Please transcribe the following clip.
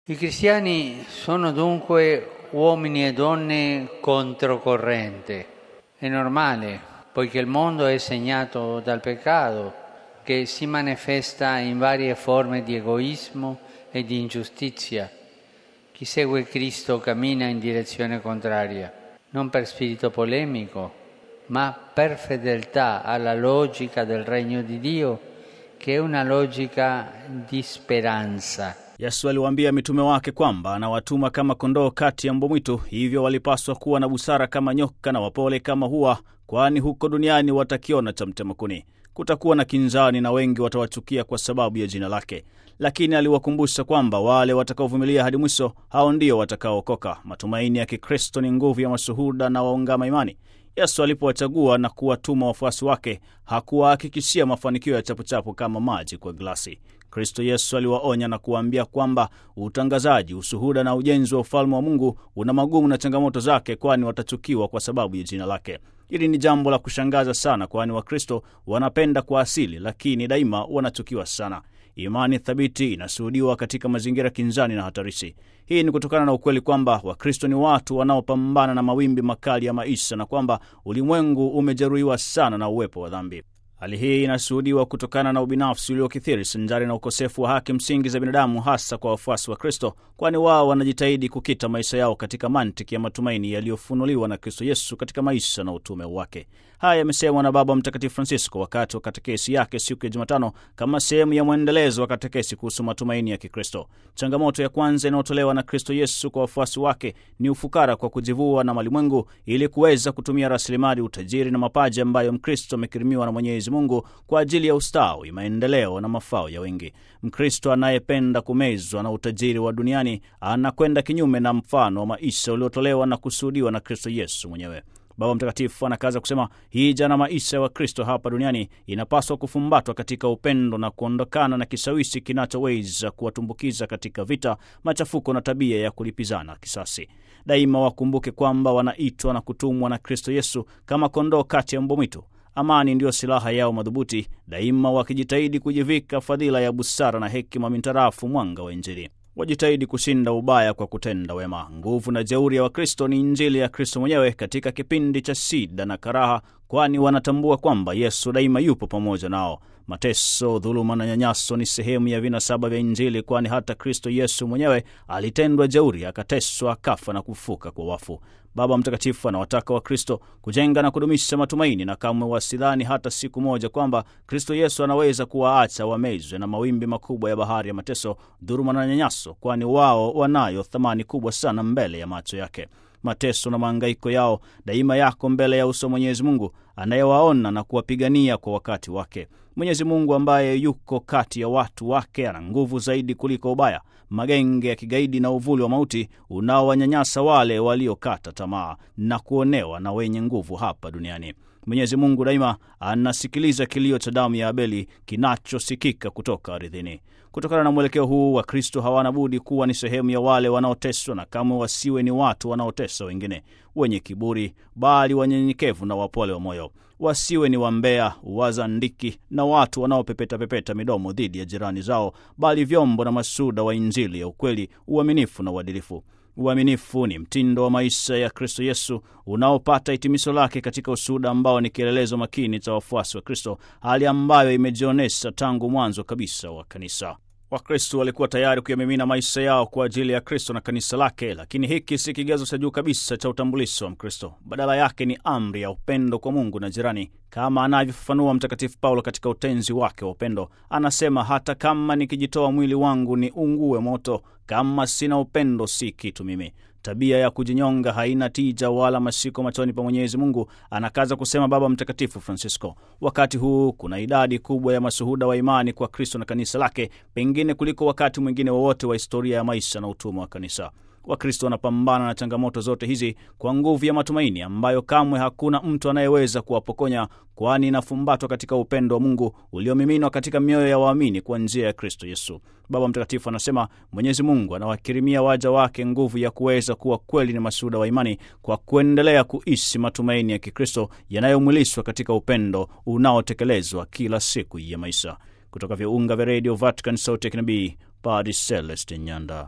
I cristiani sono dunque uomini e donne controcorrente. È normale, poiché il mondo è segnato dal peccato che si manifesta in varie forme di egoismo e di ingiustizia. Chi segue Cristo cammina in direzione contraria, non per spirito polemico, ma per fedeltà alla logica del regno di Dio, che è una logica di speranza. Yesu aliwaambia mitume wake kwamba anawatuma kama kondoo kati ya mbwa mwitu, hivyo walipaswa kuwa na busara kama nyoka na wapole kama hua, kwani huko duniani watakiona cha mtema kuni. Kutakuwa na kinzani na wengi watawachukia kwa sababu ya jina lake, lakini aliwakumbusha kwamba wale watakaovumilia hadi mwisho, hao ndio watakaookoka. Matumaini ya Kikristo ni nguvu ya mashuhuda na waungama imani. Yesu alipowachagua na kuwatuma wafuasi wake hakuwahakikishia mafanikio ya chapuchapu kama maji kwa glasi. Kristo Yesu aliwaonya na kuwaambia kwamba utangazaji, ushuhuda na ujenzi wa ufalme wa Mungu una magumu na changamoto zake, kwani watachukiwa kwa sababu ya jina lake. Hili ni jambo la kushangaza sana, kwani Wakristo wanapenda kwa asili, lakini daima wanachukiwa sana. Imani thabiti inashuhudiwa katika mazingira kinzani na hatarishi. Hii ni kutokana na ukweli kwamba Wakristo ni watu wanaopambana na mawimbi makali ya maisha na kwamba ulimwengu umejeruhiwa sana na uwepo wa dhambi. Hali hii inashuhudiwa kutokana na ubinafsi uliokithiri sanjari na ukosefu wa haki msingi za binadamu, hasa kwa wafuasi wa Kristo, kwani wao wanajitahidi kukita maisha yao katika mantiki ya matumaini yaliyofunuliwa na Kristo Yesu katika maisha na utume wake. Haya yamesemwa na Baba Mtakatifu Francisco wakati wa katekesi yake siku ya Jumatano kama sehemu ya mwendelezo wa katekesi kuhusu matumaini ya Kikristo. Changamoto ya kwanza inayotolewa na Kristo Yesu kwa wafuasi wake ni ufukara kwa kujivua na malimwengu ili kuweza kutumia rasilimali, utajiri na mapaji ambayo Mkristo amekirimiwa na Mwenyezi Mungu kwa ajili ya ustawi, maendeleo na mafao ya wengi. Mkristo anayependa kumezwa na utajiri wa duniani anakwenda kinyume na mfano wa maisha uliotolewa na kusuhudiwa na Kristo Yesu mwenyewe. Baba Mtakatifu anakaza kusema hija na maisha ya Wakristo hapa duniani inapaswa kufumbatwa katika upendo na kuondokana na kishawishi kinachoweza kuwatumbukiza katika vita, machafuko na tabia ya kulipizana kisasi. Daima wakumbuke kwamba wanaitwa na kutumwa na Kristo Yesu kama kondoo kati ya mbwa mwitu. Amani ndiyo silaha yao madhubuti, daima wakijitahidi kujivika fadhila ya busara na hekima mintarafu mwanga wa Injili. Wajitahidi kushinda ubaya kwa kutenda wema. Nguvu na jeuri ya Wakristo ni Injili ya Kristo mwenyewe katika kipindi cha shida na karaha, kwani wanatambua kwamba Yesu daima yupo pamoja nao. Mateso, dhuluma na nyanyaso ni sehemu ya vinasaba vya Injili, kwani hata Kristo Yesu mwenyewe alitendwa jeuri, akateswa, akafa na kufuka kwa wafu. Baba Mtakatifu anawataka Wakristo kujenga na kudumisha matumaini na kamwe wasidhani hata siku moja kwamba Kristo Yesu anaweza kuwaacha wamezwe na mawimbi makubwa ya bahari ya mateso, dhuluma na nyanyaso, kwani wao wanayo thamani kubwa sana mbele ya macho yake. Mateso na maangaiko yao daima yako mbele ya uso Mwenyezi Mungu anayewaona na kuwapigania kwa wakati wake. Mwenyezi Mungu ambaye yuko kati ya watu wake ana nguvu zaidi kuliko ubaya, magenge ya kigaidi na uvuli wa mauti unaowanyanyasa wale waliokata tamaa na kuonewa na wenye nguvu hapa duniani. Mwenyezi Mungu daima anasikiliza kilio cha damu ya Abeli kinachosikika kutoka ardhini. Kutokana na mwelekeo huu, Wakristo hawana budi kuwa ni sehemu ya wale wanaoteswa, na kamwe wasiwe ni watu wanaotesa wengine, wenye kiburi, bali wanyenyekevu na wapole wa moyo. Wasiwe ni wambea, wazandiki na watu wanaopepetapepeta midomo dhidi ya jirani zao, bali vyombo na masuda wa Injili ya ukweli, uaminifu na uadilifu. Uaminifu ni mtindo wa maisha ya Kristo Yesu unaopata hitimisho lake katika ushuhuda ambao ni kielelezo makini cha wafuasi wa Kristo, hali ambayo imejionyesha tangu mwanzo kabisa wa kanisa. Wakristo walikuwa tayari kuyamimina maisha yao kwa ajili ya Kristo na kanisa lake, lakini hiki si kigezo cha juu kabisa cha utambulisho wa Mkristo. Badala yake ni amri ya upendo kwa Mungu na jirani, kama anavyofafanua Mtakatifu Paulo katika utenzi wake wa upendo. Anasema, hata kama nikijitoa mwili wangu ni ungue moto, kama sina upendo si kitu mimi. Tabia ya kujinyonga haina tija wala mashiko machoni pa Mwenyezi Mungu, anakaza kusema Baba Mtakatifu Francisco. Wakati huu kuna idadi kubwa ya mashuhuda wa imani kwa Kristo na kanisa lake, pengine kuliko wakati mwingine wowote wa, wa historia ya maisha na utumwa wa kanisa. Wakristo wanapambana na changamoto zote hizi kwa nguvu ya matumaini ambayo kamwe hakuna mtu anayeweza kuwapokonya, kwani inafumbatwa katika upendo wa Mungu uliomiminwa katika mioyo ya waamini kwa njia ya Kristo Yesu. Baba Mtakatifu anasema Mwenyezi Mungu anawakirimia waja wake nguvu ya kuweza kuwa kweli ni mashuhuda wa imani kwa kuendelea kuishi matumaini ya Kikristo yanayomwilishwa katika upendo unaotekelezwa kila siku ya maisha. Kutoka viunga vya redio Vatican, sauti ya kinabii, Padre Celestin Nyanda.